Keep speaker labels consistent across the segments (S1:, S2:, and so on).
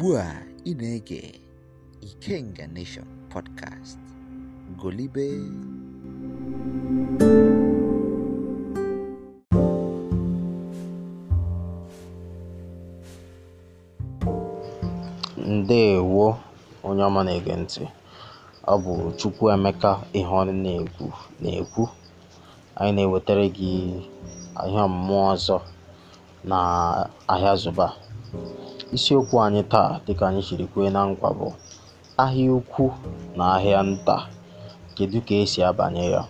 S1: Ugbu a ị na-ege Ikenga Nation Podcast. Golibe.
S2: Ndeewo onye ọma na-ege ntị. Ọ bụ Chukwuemeka ihe ọnụ na-ekwu na-ekwu. Anyị na-ewetara gị ihe ọmụmụ ọzọ na ahịa Zụba. Isiokwu anyị taa dịka anyị siri kwee na nkwa bụ ahịa ukwu na ahịa nta. Kedu ka esi abanye ya?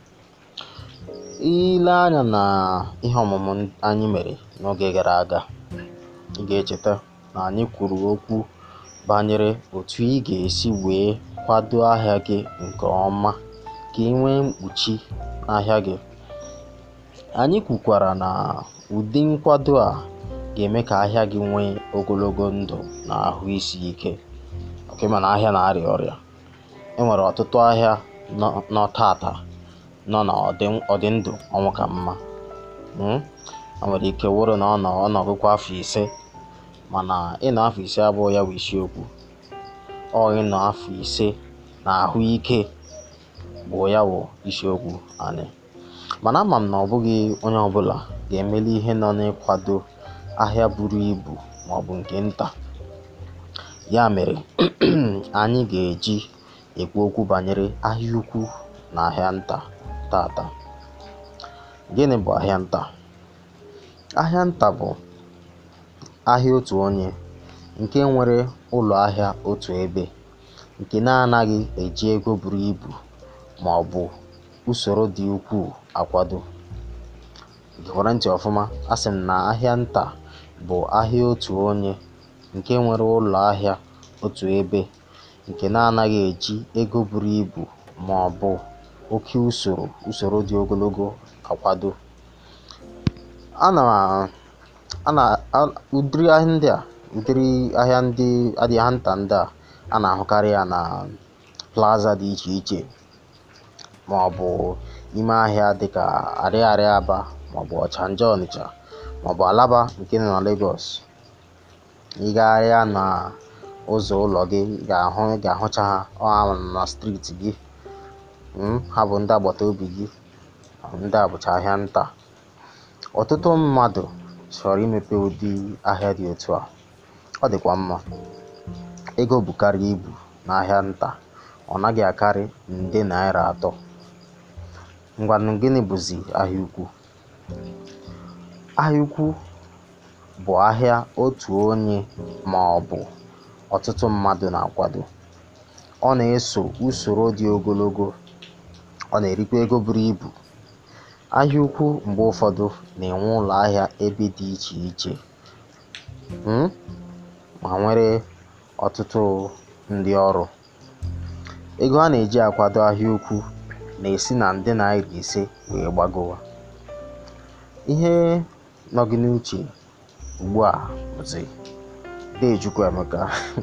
S2: Ile anya na ihe ọmụmụ anyị mere n'oge gara aga, ị ga-echeta na anyị kwuru okwu banyere otu ị ga-esi wee kwado ahịa gị nke ọma ka ị nwee mkpuchi n'ahịa gị. Anyị kwukwara na ụdị nkwado a ga-eme ka ahịa gị nwee ogologo ndụ na ahụ isi ike. Ọkwa ị ma na ahịa na-arịa ọrịa. E nwere ọtụtụ ahịa nọ nọ taata nọ na ọdị ọdị ndụ ọnwụ ka mma. um O nwere ike wụrụ na ọ nọ ọ nọgokwa afọ ise mana ịnọ afọ ise abụghị ya bụ isiokwu. Ọ ịnọ afọ ise na ahụike bụ ya bụ isiokwu anyị. Mana ama m na ọ bụghị onye ọbụla ga-emeli ihe nọ n'ịkwado ahịa buru ibu maọbụ nke nta. Ya mere anyị ga-eji ekwu okwu banyere ahịa ukwu na ahịa nta taata. Gịnị bụ ahịa nta? Ahịa nta bụ ahịa otu onye nke nwere ụlọ ahịa otu ebe nke na-anaghị eji ego buru ibu maọbụ usoro dị ukwuu akwado. Gere ntị ọfụma, asị m na ahịa nta bụ ahịa otu onye nke nwere ụlọ ahịa otu ebe nke na-anaghị eji ego buru ibu maọbụ oke usoro usoro dị ogologo akwado. A na a na a ụdịrị ahịa ndị a ụdịrị ahịa ndị ahịa nta ndị a a na-ahụkarị ya na plaza dị iche iche maọbụ ime ahịa dịka Ariaria Aba maọbụ Ọchanja Ọnịcha maọbụ Alaba nke dị na Lagos. Ị gagharịa na ụzọ ụlọ gị ị ga-ahụ ị ga-ahụcha ha ọ ha nọ na streeti gị. um Ha bụ ndị agbataobi gị. Ndị a bụcha ahịa nta. Ọtụtụ mmadụ chọrọ imepe ụdị ahịa dị otu a. Ọ dịkwa mma. Ego bukarịa ibu n'ahịa nta, ọ naghị akarị nde naira atọ. Ngwanụ gịnị bụzị ahịa ukwu? Ahịa ukwu bụ ahịa otu onye maọbụ ọtụtụ mmadụ na-akwado. Ọ na-eso usoro dị ogologo. Ọ na-erikwa ego buru ibu. Ahịa ukwu mgbe ụfọdụ na-enwe ụlọ ahịa ebe dị iche iche um ma nwere ọtụtụ ndị ọrụ. Ego a na-eji akwado ahịa ukwu na-esi na nde naira ise wee gbagowa. Ihe nọ gị n'uche ugbu a bụzị dee Chukwuemeka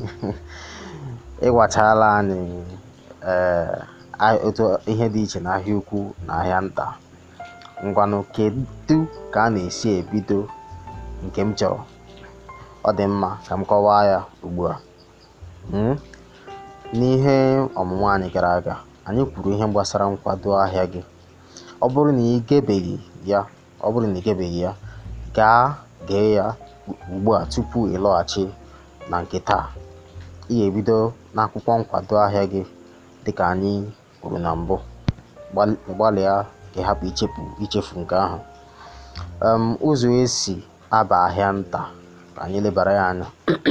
S2: ị gwachaala anyị um otu ihe dị iche n'ahịa ukwu na ahịa nta. Ngwanụ kedu ka a na-esi ebido nke m chọrọ? Ọ dị mma ka m kọwaa ya ugbu a. um N'ihe ọmụmụ anyị gara aga, anyị kwuru ihe gbasara nkwado ahịa gị. Ọ bụrụ na ị gebeghị ya ọ bụrụ na ị gebeghị ya, gaa gee ya ugbu a tupu ị lọghachi na nke taa. Ị ga-ebido n'akwụkwọ nkwado ahịa gị dịka anyị kwuru na mbụ. Gbalị gbalịa ka ị hapụ ichefu ichefu nke ahụ. um Ụzọ e si aba ahịa nta ka anyị lebara ya anya.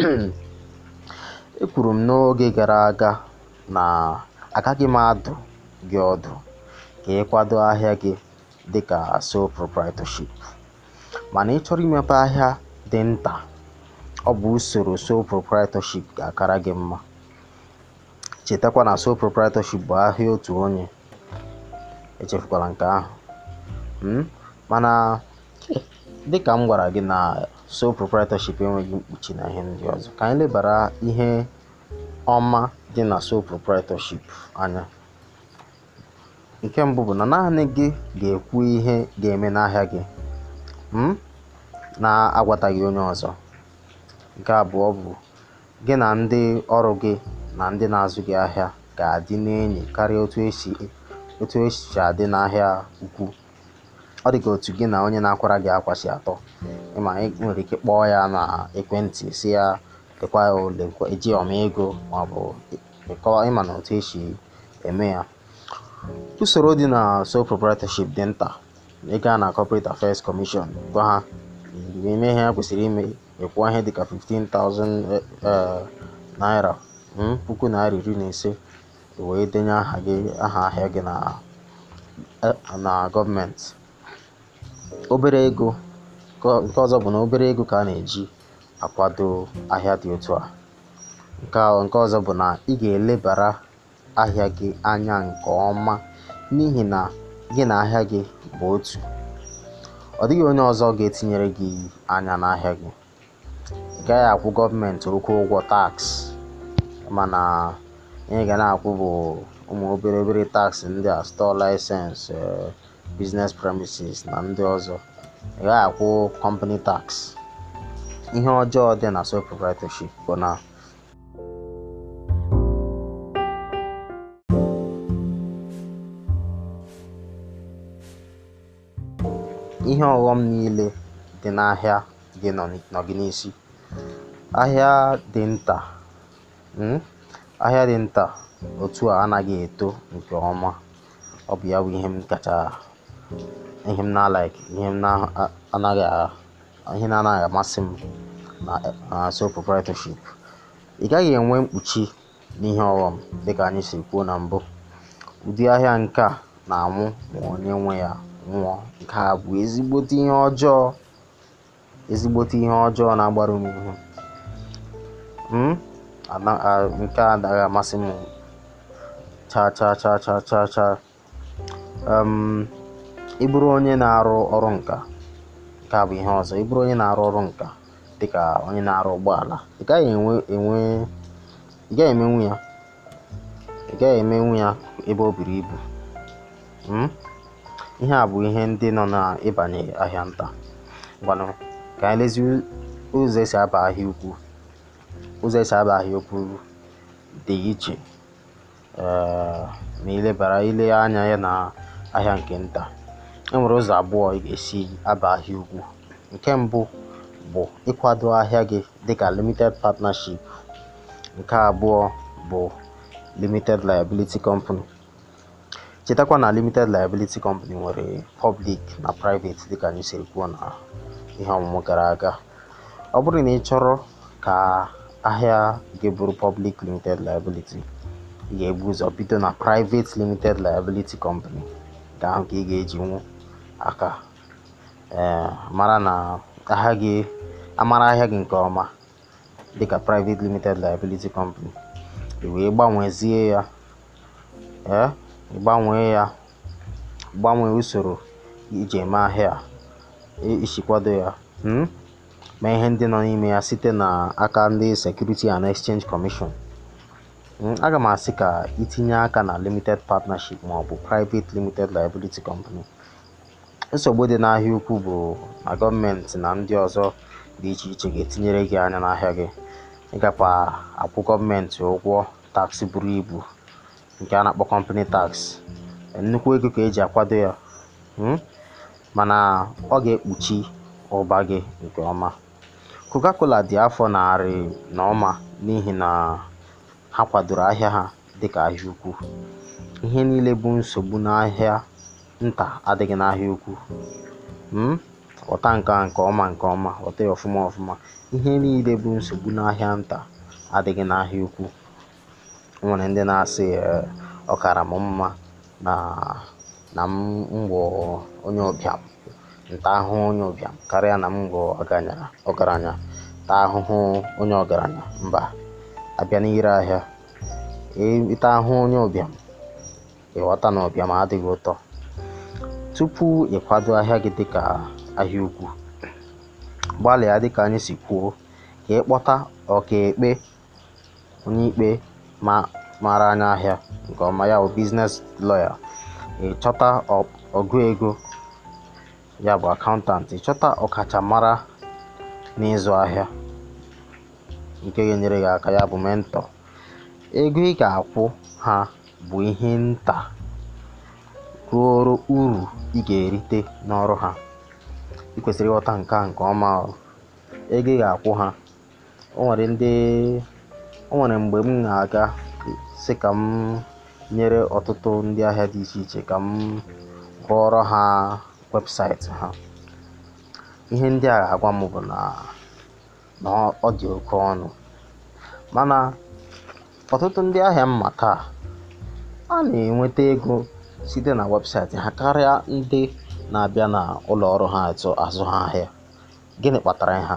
S2: Ekwuru m n'oge gara aga na agaghị m adụ gị ọdụ ka ị kwado ahịa gị dịka sole proprietorship. Mana ị chọrọ imepe ahịa dị nta, ọ bụ usoro sole proprietorship ga-akara gị mma. Chetakwa na sole proprietorship bụ ahịa otu onye. Echefukwala nke ahụ. um Mana dịka m gwara gị na sole proprietorship enweghị mkpuchi na ihe ndị ọzọ, ka anyị lebara ihe ọma dị na sole proprietorship anya. Nke mbụ bụ na naanị gị ga-ekwu ihe ga-eme n'ahịa gị um na-agwataghị onye ọzọ. Nke abụọ bụ gị na ndị ọrụ gị na ndị na-azụ gị ahịa ga-adị n'enyi karịa otu esi otu esi adị n'ahịa ukwu ọ dị ka otu gị na onye na-akwara gị akwa si atọ ịma ị nwere ike kpọọ ya na ekwentị si ya lekwa ya ole eji ọma ego maọbụ ịkọwa ịma na otu esi eme ya usoro dị na sole proprietorship dị nta ị gaa na corporate affairs commission gwa ha ime ihe ha kwesịrị ime ịkwụọ ihe dịka 15,000 eh, naira mm, puku naira iri na ise wee denye aha gị aha ahịa gị na eh, na gọọmenti obere ego nke nke ọzọ bụ na obere ego ka a na-eji akwado ahịa dị otu a nke a- nke ọzọ bụ na ị ga-elebara ahịa gị anya nke ọma n'ihi na gị na ahịa gị bụ otu ọ dịghị onye ọzọ ga-etinyere gị anya n'ahịa gị ị gaghị akwụ gọọmenti okwu ụgwọ taksị mana ihe ị ga na-akwụ bụ ụmụ obere obere taksị ndị a store license eh, business premises na ndị ọzọ ị gaghị akwụ company tax ihe ọjọọ dị na sole proprietorship bụ na ihe ọghọm niile dị n'ahịa gị nọ n- nọ gị n'isi ahịa dị nta mm, ahịa dị nta otu a anaghị eto nke ọma ọ bụ ya bụ ihe m kacha ihe m na-like ihe m na-anaghị a- ihe na-anaghị amasị m na na sole proprietorship ị gaghị enwe mkpuchi n'ihe ọghọm dịka anyị si kwuo na mbụ ụdị ahịa nke a na-anwụ ma onye nwe ya nwụọ nke a bụ ezigbote ihe ọjọọ ezigbote ihe ọjọọ na-agbaru m ihu Mm? Ana- a- nke a anaghị amasị m cha cha cha cha cha cha um, ị bụrụ onye na-arụ ọrụ nka nke a bụ ihe ọzọ ị bụrụ onye na-arụ ọrụ nka dịka onye na-arụ ụgbọala ị gaghị enwe enwe ị gaghị emenwu ya ị gaghị emenwu ya ebe o buru ibu Mm? ihe a bụ ihe ndị nọ n'ịbanye ahịa nta ngwanụ ka anyị lezi ụzọ esi aba ahịa ukwu ụzọ esi aba ahịa ukwu dị iche eh, ma ilebara ile anya ya na ahịa nke nta e nwere ụzọ abụọ ị ga-esi aba ahịa ukwu nke mbụ bụ ịkwado ahịa gị dịka limited partnership nke abụọ bụ limited liability company chetakwa na limited liability company nwere public na private dịka anyị siri kwuo na ihe ọmụmụ gara aga ọ bụrụ na ị chọrọ ka ahịa gị bụrụ public limited liability ị ga-ebu ụzọ bido na private limited liability company nke ahụ ka ị ga-eji nwu aka ee mara na ahịa gị amara ahịa gị nke ọma dịka private limited liability company ị wee gbanwezie ya ee ị gbanwee ya gbanwee usoro iji eme ahịa a, i- isi kwado ya mm? mee ihe ndị nọ n'ime ya site n'aka ndị Security and Exchange Commission Mm, aga m asị ka itinye aka na limited partnership ma ọ bụ private limited liability company nsogbu dị n'ahịa ukwu bụ na gọọmenti na ndị ọzọ dị iche iche ga-etinyere gị anya n'ahịa gị ịgakwa akwụ gọọmenti ụgwọ taksị buru ibu nke a na-akpọ company tax nnukwu ego ka eji akwado ya mm? mana ọ ga-ekpuchi ụba gị nke ọma coca-cola dị afọ narị na ọma n'ihi na ha kwadoro ahịa ha dịka ahịa ukwu ihe niile bụ nsogbu n'ahịa nta adịghị n'ahịa ukwu mm? ghọta nke a nke ọma nke ọma ghọta ya ọfụma ọfụma ihe niile bụ nsogbu n'ahịa nta adịghị n'ahịa ukwu o nwere ndị na-asị "Ee, ọ kara m mma na na m bụ onye ụbịam nta ahụhụ onye ụbịam karịa na m bụ ọgaranya ọgaranya taa ahụhụ onye ọgaranya mba abịa n'ire ahịa ị- ịta ahụhụ onye ụbịam ịghọta na ụbịam adịghị ụtọ tupu ịkwado ahịa gị dịka ahịa ukwu gbalịa dịka anyị si kwuo ka ịkpọta ọkaekpe onye ikpe ma mara anya ahịa nke ọma ya bụ biznes lọya ịchọta ọ- ọgụ ego ya bụ akaụntant ịchọta ọkachamara n'ịzụ ahịa nke ga-enyere gị aka ya bụ mentọ ego ị ga-akwụ ha bụ ihe nta ruoro uru ị ga-erite n'ọrụ ha ị kwesịrị ịghọta nke a nke ọma o. ego ị ga-akwụ ha o nwere ndị o nwere mgbe m na-aga sị ka m nyere ọtụtụ ndị ahịa dị iche iche ka m rụọrọ ha webụsaịtị ha ihe ndị a ga-agwa m bụ na na ọ dị oke ọnụ mana ọtụtụ ndị ahịa mma taa a na-enweta ego site na webụsaịtị ha karịa ndị na-abịa na ụlọ ọrụ ha azụ azụ ha ahịa gịnị kpatara ha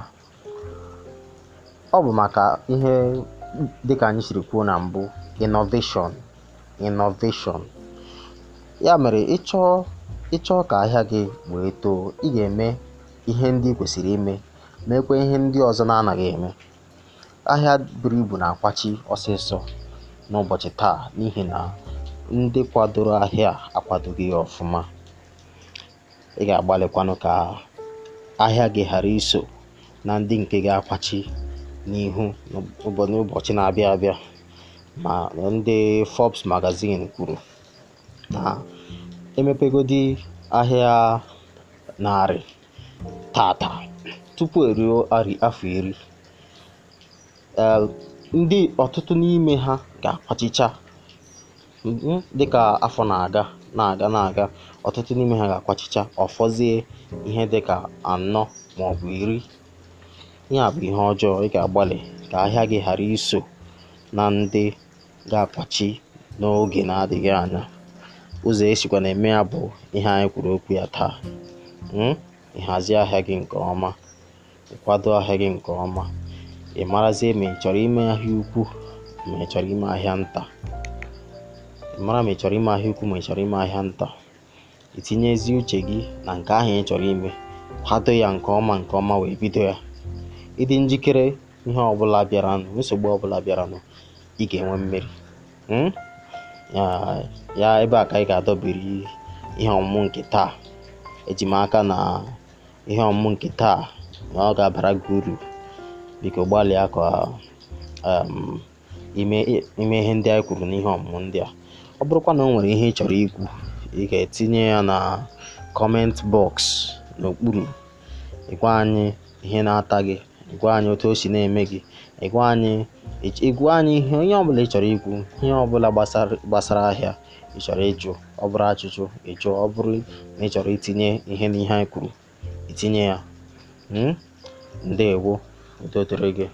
S2: ọ bụ maka ihe dịka anyị siri kwuo na mbụ innovation innovation ya mere ịchọọ ịchọọ ka ahịa gị wee too ị ga-eme ihe ndị ị kwesịrị ime mekwa ihe ndị ọzọ na-anaghị eme ahịa buru ibu na-akwachi ọsịsọ n'ụbọchị taa n'ihi na ndị kwadoro ahịa akwadoghị ya ọfụma ị ga-agbalịkwanụ ka ahịa gị ghara iso na ndị nke ga-akwachi n'ihu n'ụbọ- n'ụbọchị na-abịa abịa ma ndị Forbes magazine kwuru na emepegodi ahịa narị tata tupu eruo arị- afọ iri ee, ndị ọtụtụ n'ime ha ga-akwachicha Mhm, dịka afọ na-aga na-aga na-aga ọtụtụ n'ime ha ga-akwachicha ọfọzie ihe dịka anọ maọbụ iri ihe a bụ ihe ọjọọ ị ga-agbalị ka ahịa gị ghara iso na ndị ga-akwachi n'oge na-adịghị anya ụzọ esikwa na-eme ya bụ ihe anyị kwuru okwu ya taa Mm? ịhazi ahịa gị nke ọma ịkwado ahịa gị nke ọma ị marazie ma ị chọrọ ime ahịa ukwu ma ị chọrọ ime ahịa nta ị mara ma ị chọrọ ime ahịa ukwu ma ị chọrọ ime ahịa nta itinyezi uche gị na nke ahụ ị chọrọ ime kwado ya nke ọma nke ọma wee bido ya ịdị njikere ihe ọbụla bịaranụ nsogbu ọbụla bịaranụ ị ga-enwe mmeri Mm? ya ya ebe a ka anyị ga-adọbiri ihe ọmụmụ nke taa eji m aka na ihe ọmụmụ nke taa na ọ ga-abara gị uru biko gbalịa ka um, ime ime ihe ndị anyị kwuru n'ihe ọmụmụ ndị a ọ bụrụkwa na o nwere ihe ị chọrọ ikwu ị ga-etinye ya na kọment bọks n'okpuru ịgwa anyị ihe na-ata gị ịgwa anyị otu o si na-eme gị ịgwa anyị ịgwa anyị ihe onye ọbụla ị chọrọ ikwu ihe ọbụla gbasara gbasara ahịa ị chọrọ ịjụ ọ bụrụ ajụjụ ịjụ ọ bụrụ na ị chọrọ itinye ihe n'ihe anyị kwuru itinye ya Mm? ndeewo udo dịrị gị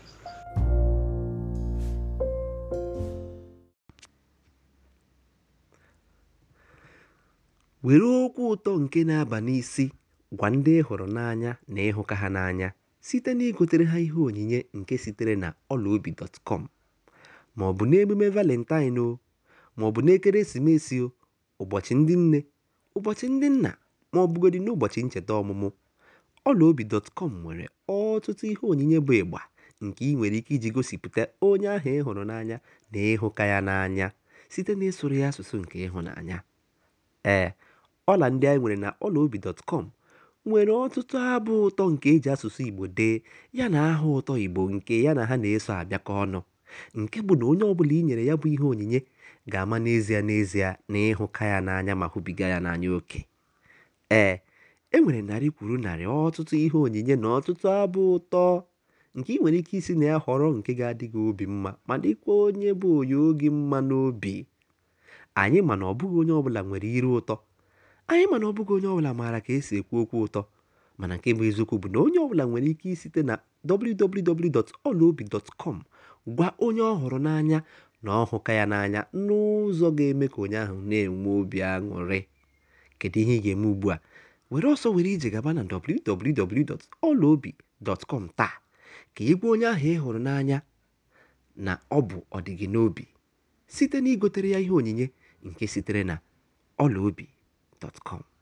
S3: were okwu ụtọ nke na-aba n'isi gwa ndị ị hụrụ n'anya na ịhụka ha n'anya site na igotere ha ihe onyinye nke sitere na ọlaobi.com ma ọ bụ n'emume valentine o ma ọ bụ n'ekeresimesi o ụbọchị ndị nne ụbọchị ndị nna ma ọ bụgodị n'ụbọchị ncheta ọmụmụ ọlaobi.com nwere ọtụtụ ihe onyinye bụ ịgba nke ị nwere ike iji gosipụta onye ahụ ị hụrụ n'anya na ịhụka ya n'anya site n'ịsụrụ ya asụsụ nke ịhụnanya ee ọla ndị anyị nwere na ọlaobi.com nwere ọtụtụ abụ ụtọ nke eji asụsụ Igbo dee ya na aha ụtọ Igbo nke ya na ha na-eso abịakọ ọnụ nke bụ na onye ọbụla i nyere ya bụ ihe onyinye ga-ama n'ezie n'ezie na ịhụka ya n'anya ma hụbiga ya n'anya oke ee e nwere narị kwuru narị ọtụtụ ihe onyinye na ọtụtụ abụ ụtọ nke ị nwere ike isi na ya họrọ nke ga-adị gị obi mma ma dịkwa onye bụ onye oge mma n'obi anyị ma na ọ bụghị onye ọbụla nwere iru ụtọ anyị ma na ọ bụghị onye ọbụla maara ka esi ekwu okwu ụtọ mana nke bụ eziokwu bụ na onye ọbụla nwere ike isite na www.olaobi.com gwa onye ọ hụrụ n'anya na ọ hụka ya n'anya n'ụzọ ga-eme ka onye ahụ na-enwe obi aṅụrị kedu ihe ị ga-eme ugbu a were ọsọ were ije gaba na www.olaobi.com taa ka ị gwa onye ahụ ị hụrụ n'anya na ọ bụ ọdịgị n'obi site na igotere ya ihe onyinye nke sitere na ọlaobi.com